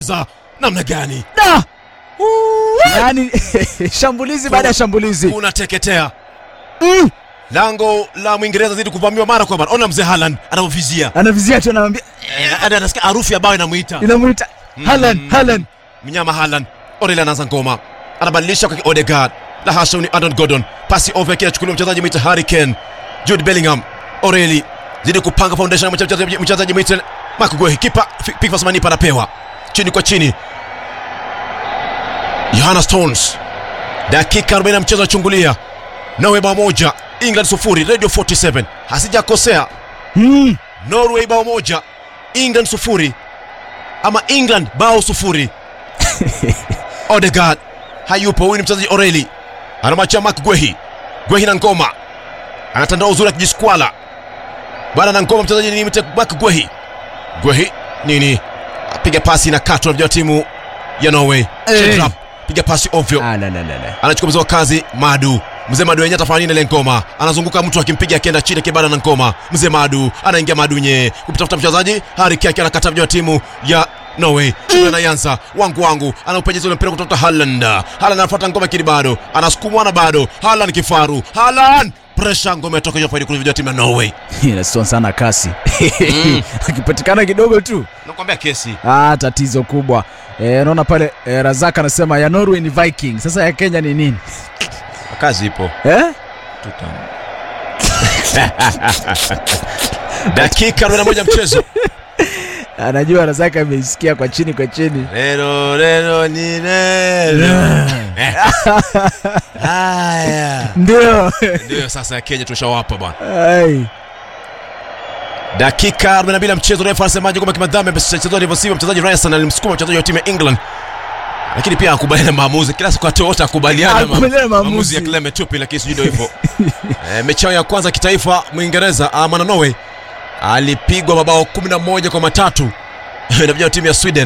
za namna gani Da! Yaani shambulizi baada ya shambulizi. unateketea Mm. lango la mwingereza zidi kuvamiwa mara kwa mara ona mzee haland anavyovizia Anavizia tu anamwambia Eh, hadi anasikia harufu ya bao inamwita inamuita Haaland, Haaland. mnyama haland oreli anaanza ngoma anabadilisha kwa odegard la hasha ni adon gordon pasi over kile chukuliwa mchezaji mwita harry kane jude bellingham oreli zidi kupanga foundation ya mchezaji mchezaji mwita mark guehi kipa Fi- pickford manipa anapewa chini kwa chini Johanna Stones dakika 40 ya mchezo achungulia Norway bao moja England sufuri Radio 47 hasijakosea Mm. Norway bao moja England sufuri ama England bao sufuri Odegaard hayupo huyu ni mchezaji Oreli anamwachia Mark Gwehi Gwehi na ngoma anatandaa uzuri akijiskwala bwana na ngoma mchezaji ni mte- Mark Gwehi Gwehi nini apiga pasi na katwa vya timu ya Norway Eh. Shedrap, piga pasi ovyo Ah, la, la, la, la. anachukua mzee wa kazi Madu. Mzee Madu yenyewe atafanya nini ile ngoma? Anazunguka mtu akimpiga akienda chini kibada na ngoma. Mzee Madu anaingia Madu nye kumtafuta mchezaji Harry Kane anakata vijana wa timu ya Norway. Shughuli anaanza wangu wangu anaupejeza ule mpira kutoka Haaland. Haaland anafuata ngoma kile bado. Anasukumwa na bado. Haaland kifaru. Haaland pressure ngoma itoka hiyo faidi kule vijana wa timu ya Norway. Inaston sana kasi. Akipatikana kidogo tu. Nakwambia kesi. Ah, tatizo kubwa. Eh, naona pale eh, Razak anasema ya Norway ni Viking. Sasa ya Kenya ni nini? Kazi ipo. Eh? Dakika 41 mchezo. Anajua Razak ameisikia kwa chini kwa chini. Lelo lelo ni lelo. Haya. Ndio. Ndio sasa ya Kenya tushawapa bwana. Ai. Dakika 42 ya mchezo, refa anasemaje kwamba kimadhambi amechezwa alivyosiwa mchezaji Ryerson alimsukuma mchezaji wa timu ya England, lakini pia akubaliana na maamuzi. Kila siku watu wote akubaliana na Akubaliana na maamuzi. maamuzi ya Clement Tupi, lakini sijui ndio hivyo. e, mechi yao ya kwanza kitaifa Mwingereza ama na Norway alipigwa mabao 11 kwa matatu na vijana wa timu ya Sweden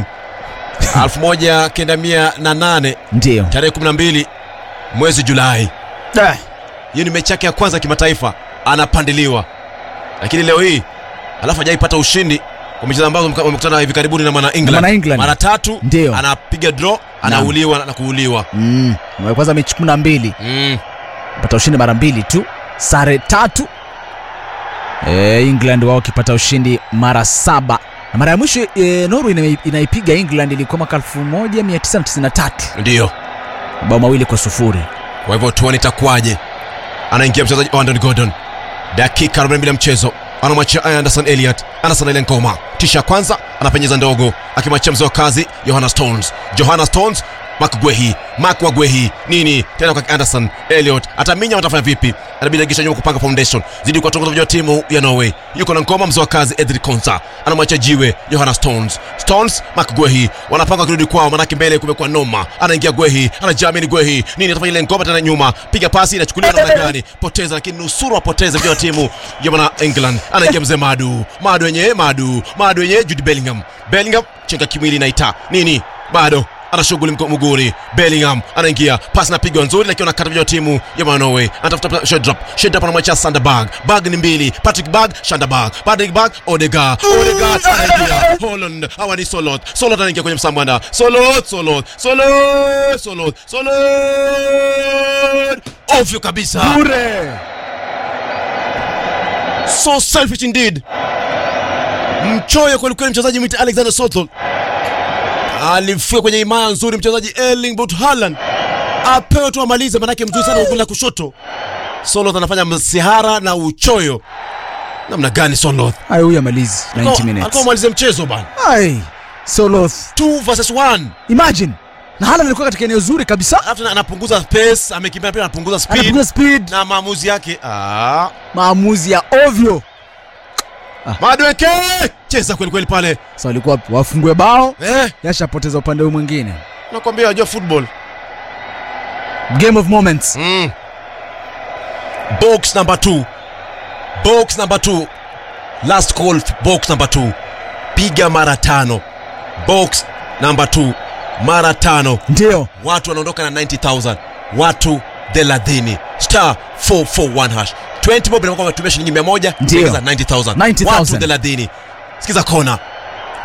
1908 Ndio. tarehe 12 mwezi Julai. Ah. hiyo ni mechi yake ya kwanza kimataifa anapandiliwa lakini leo hii alafu hajaipata ushindi kwa michezo ambazo mka- wamekutana hivi karibuni na mwana England, mwana England. mara tatu Ndio. anapiga draw anauliwa na kuuliwa Mm. Kwanza mechi 12. mm. pata ushindi mara mbili tu sare tatu e, england wao wakipata ushindi mara saba na mara ya mwisho e, norway ina- inaipiga england ilikuwa mwaka 1993 ndio mabao mawili kwa sufuri kwa hivyo tuone itakuwaje anaingia mchezaji Andon Gordon dakika 42 ya mchezo anamwachia Anderson Elliot Anderson ile ngoma tisha kwanza anapenyeza ndogo akimwachia mzee wa kazi Johanna Stones Johanna Stones Mark Gwehi Mark wa Gwehi nini tena kwa Anderson Elliot ataminya watafanya vipi anabidi agisha nyuma kupanga foundation zidi kuwatongoza vijana wa timu ya Norway yuko na ngoma mzee wa kazi Edric Konsa anamwachia jiwe Johanna Stones Stones Mark Gwehi wanapanga kurudi kwao manake mbele kumekuwa noma anaingia Gwehi anajamini Gwehi nini atafanya ile ngoma tena nyuma piga pasi inachukuliwa namna gani poteza lakini nusuru apoteze vijana wa timu ya mwana England anaingia mzee Madu Madu yenyewe Madu Madu yenyewe Jude Bellingham Bellingham chenga kimwili naita nini bado ana shughuli mko- mguuni Bellingham anaingia pasi napigwa nzuri lakini anakata vijana wa timu ya mwana Norway anatafuta Shedrap Shedrap anamwachia Sanderberg Bag ni mbili Patrick Bag Sanderberg Patrick Bag Odegaard Odegaard anaingia Holland hawa ni Solot Solot anaingia kwenye msambanda Solot Solot Solot Solot Solot ovyo kabisa bure so selfish indeed mchoyo kwelikweli mchezaji mwite alexander sotol alifua kwenye imaya nzuri mchezaji erling brut Haaland apewe tu amalize manake mzuri sana ugula kushoto soloth anafanya msihara na uchoyo namna gani soloth ay huyu amalizi 90 alikuwa minutes amalize mchezo bana ay soloth 2 versus 1 imagine na hala alikuwa katika eneo zuri kabisa alafu tena anapunguza pace amekimbia pia anapunguza speed anapunguza speed na maamuzi yake ah. maamuzi ya ovyo madweke cheza kwelikweli pale sa walikuwa wafungue bao eh, yashapoteza upande huu mwingine nakwambia wajua football game of moments Mm. Box number two. Box number two. Last call box number two. Piga mara tano. Box number two. Mara tano. ndio Watu wanaondoka na 90,000. Watu thelathini. Star 441 hash. 20 bob inakuwa umetumia shilingi 100 Ndio. kuongeza 90,000. 90,000. Watu thelathini. Sikiza kona.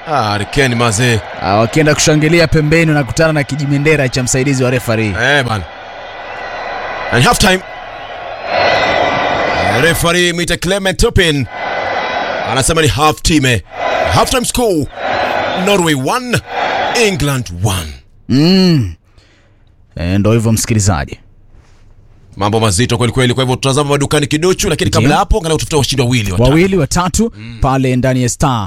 Ah, Harry Kane mazee. Ah, wakienda kushangilia pembeni unakutana na kijimendera cha msaidizi wa refari Eh, bana. And half time. Referee Mita Clement Turpin anasema ni half time. Half time score. Norway 1, England 1. mm. e, ndo hivyo msikilizaji Mambo mazito kweli kweli, kwa hivyo tutazama madukani kidochu, lakini kabla Ndio. hapo angalau tutafuta washindi wawili watatu. wawili watatu pale ndani ya star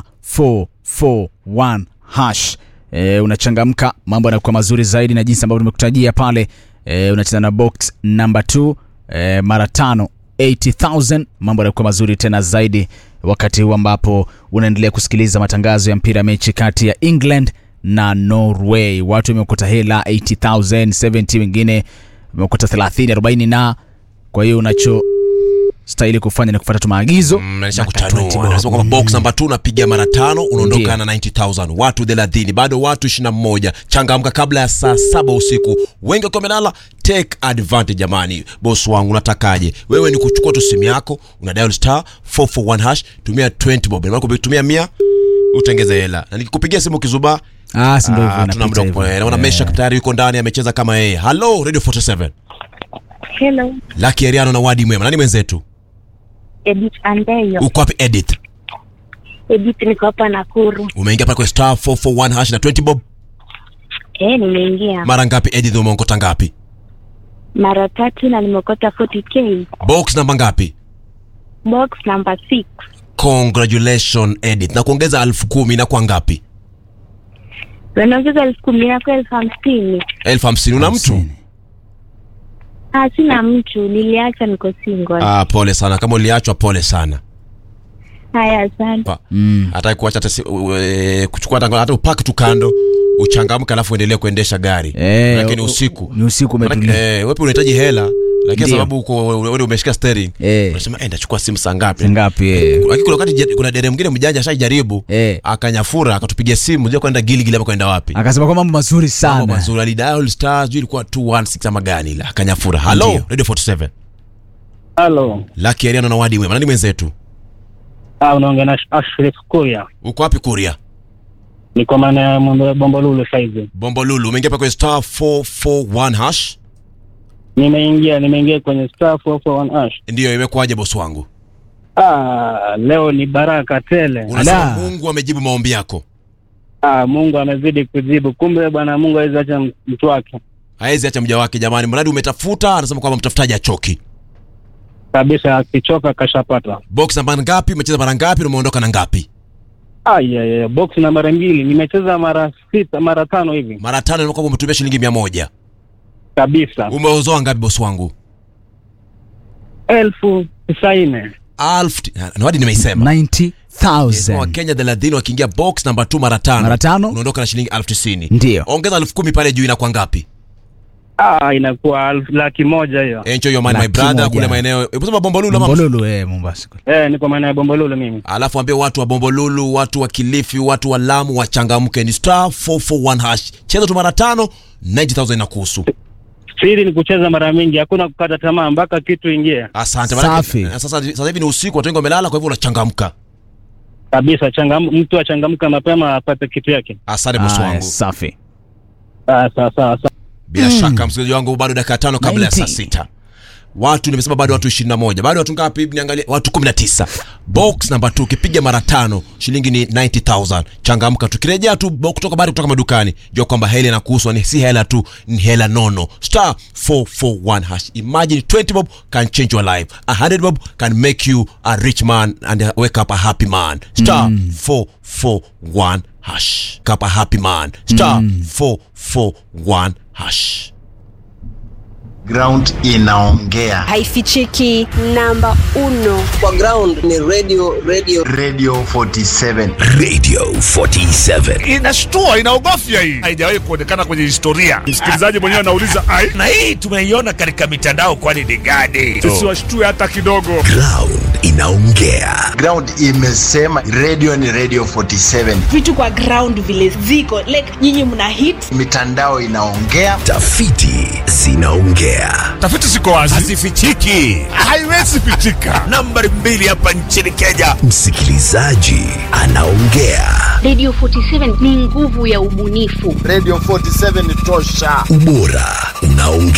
441 hash e, unachangamka mambo yanakuwa mazuri zaidi na jinsi ambavyo tumekutajia pale e, unacheza na box number 2 e, mara tano 80000 mambo yanakuwa mazuri tena zaidi wakati huu ambapo unaendelea kusikiliza matangazo ya mpira mechi kati ya england na norway watu wamekuta hela 80000 70 wengine wamekuta 30 40 na kwa hiyo unacho stahili kufanya ni kufuata tu maagizo Mm, na nanisha 20 kutanua bob. anasema kwamba box namba 2 unapiga mara tano unaondoka Ndio. na 90000 watu 30 bado watu 21 changamka kabla ya saa saba usiku wengi wakiwa wamelala take advantage jamani boss wangu unatakaje wewe ni kuchukua tu simu yako una dial star 441 hash tumia 20 bob maana kutumia 100 utengeze hela na nikikupigia simu kizubaa Ah, si ndio hivyo ah, tuna inapita muda hivyo. kwa naona Eh. Mesha tayari yuko ndani amecheza kama yeye hello radio 47 Hello, Lucky Ariano na Wadi Mwema nani mwenzetu Edith Andeyo. uko wapi Edith Edith niko hapa Nakuru. umeingia pale kwa star 441 hash na 20 bob Eh, nimeingia mara ngapi Edith umeongota ngapi mara tatu na nimekota 40k. box namba ngapi Box number 6. congratulation Edith na kuongeza elfu kumi na kwa ngapi Wanaongeza elfu kumi na kwa elfu hamsini. elfu hamsini una mtu Hamsini. Ah, sina mtu, niliacha niko single. ah, pole sana kama uliachwa pole sana Haya, asante. Pa- Mm. hata kuacha hata si- u- e, kuchukua hata hata upaki tu kando uchangamke alafu uendelee kuendesha gari Eh, lakini u- usiku ni usiku Manake, umetulia eh, wewe unahitaji hela lakini Ndio. sababu uko wewe umeshika steering Eh. unasema eh ndachukua simu saa ngapi ngapi eh. lakini kuna wakati je- kuna dere mwingine mjanja ashajaribu Eh. akanyafura akatupigia simu sijui kwenda giligili ama kwenda wapi akasema kwa mambo mazuri mambo sana mazuri alidial star sijui ilikuwa 216 ama gani ile akanyafura hello Ndio. radio 47 Halo, Lucky Ariano na Wadi Mwema nani mwenzetu ah, unaongea na Ashraf Kuria, uko wapi Kuria niko maana ya mambo ya Bombolulu saizi. Bombo Lulu umeingia pa kwenye star 441 hash Nimeingia nimeingia kwenye star 441 ash. ndiyo imekuwaje bosi wangu Ah, leo ni baraka tele. unasema Ala. Mungu amejibu maombi yako Ah, Mungu amezidi kujibu. Kumbe bwana Mungu hawezi acha mtu wake haezi acha mja wake jamani mradi umetafuta anasema kwamba mtafutaji achoki kabisa, akichoka kashapata. box namba ngapi umecheza mara ngapi na umeondoka na ngapi Ah, yeah, yeah. Box na mara mbili nimecheza mara sita mara tano hivi mara tano ni kwamba umetumia shilingi mia moja kabisa, umeuzoa ngapi bosi wangu elfu tisaini. alfu na Wadi nimeisema 90000 wakenya thelathini wakiingia box namba 2 mara tano Mara tano. unaondoka na shilingi elfu tisini Ndio. ongeza elfu kumi pale juu inakuwa ngapi Ah, inakuwa elfu laki moja hiyo. enjoy your money my Laki brother moja. kule maeneo hebu sema bombolulu ama Mbololo eh Mombasa Eh, niko maana ya Bombolulu mimi. alafu ambie watu wa bombolulu watu wa kilifi watu wa lamu wachangamke ni star 441 hash cheza tu mara tano 90000 inakuhusu Siri ni kucheza mara mingi, hakuna kukata tamaa mpaka kitu ingie. asante Safi. Manake, sasa sasa hivi ni usiku watu wengi wamelala kwa hivyo unachangamka kabisa changam, mtu achangamka mapema apate kitu yake. asante bosi Aya, wangu safi Ah, sawa sawa sawa. bila shaka msikilizaji wangu bado dakika tano kabla ya saa 90. sita watu nimesema bado watu 21 bado watu ngapi niangalie watu 19 box namba 2 ukipiga mara tano shilingi ni 90000 changamka tukirejea tu bo- kutoka bado kutoka madukani jua kwamba hela inakuhusu ni si hela tu ni hela nono star 441 hash imagine 20 bob can change your life 100 bob can make you a rich man and wake up a happy man star 441 hash wake up a happy man star 441 hash ground inaongea haifichiki namba uno kwa ground ni radio radio radio 47 Radio 47. inashtua inaogofya hii haijawahi kuonekana kwenye historia msikilizaji mwenyewe anauliza ai Na hii tumeiona katika mitandao kwani ni gani? tusiwashtue hata kidogo Ground inaongea. ground imesema radio ni radio 47 vitu kwa ground vile ziko like nyinyi mna hit mitandao inaongea Tafiti zinaongea. inaongea. Tafiti ziko wazi, Hazifichiki. haiwezi pichika. Nambari mbili hapa nchini Kenya, msikilizaji anaongea. Radio 47 ni nguvu ya ubunifu. Radio 47 tosha. Ubora unaongea.